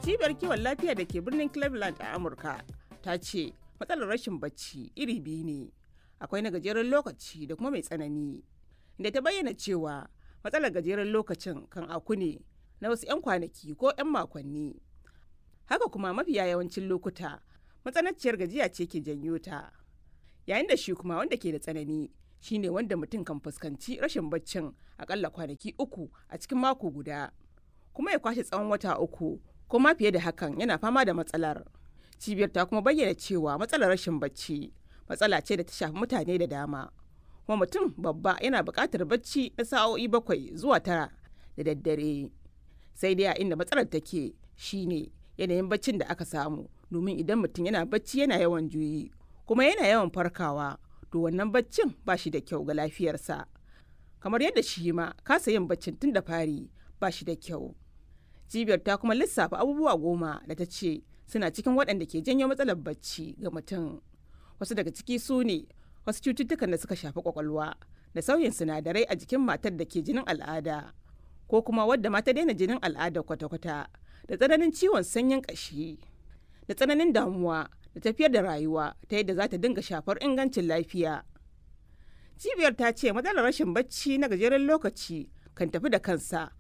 cibiyar kiwon lafiya da ke birnin cleveland a amurka ta ce matsalar rashin bacci iri biyu ne akwai na gajeren lokaci da kuma mai tsanani da ta bayyana cewa matsalar gajeren lokacin kan aku ne na wasu 'yan kwanaki ko 'yan makonni haka kuma mafiya yawancin lokuta matsananciyar gajiya ce ke janyo ta yayin da shi kuma wanda ke da tsanani shine wanda mutum kan fuskanci rashin baccin akalla kwanaki uku a cikin mako guda kuma ya kwashe tsawon wata uku ko ma fiye da hakan yana fama da matsalar cibiyar ta kuma bayyana cewa matsalar rashin bacci matsala ce da ta shafi mutane da dama kuma mutum babba yana buƙatar bacci na sa'o'i bakwai zuwa tara da daddare sai dai a inda matsalar take shine yanayin baccin da aka samu domin idan mutum yana bacci yana yawan juyi kuma yana yawan farkawa to wannan baccin ba shi da kyau ga lafiyarsa kamar yadda shi ma kasa yin baccin tun da fari ba shi da kyau cibiyar ta kuma lissafa abubuwa goma da ta ce suna cikin waɗanda ke janyo matsalar bacci ga mutum wasu daga ciki su ne wasu cututtukan da suka shafi kwakwalwa da sauyin sinadarai a jikin matar da ke jinin al'ada ko kuma wadda mata daina jinin al'ada kwata-kwata da tsananin ciwon sanyin ƙashi da tsananin damuwa da tafiyar da rayuwa ta yadda za ta dinga shafar ingancin lafiya cibiyar ta ce matsalar rashin bacci na gajeren lokaci kan tafi da kansa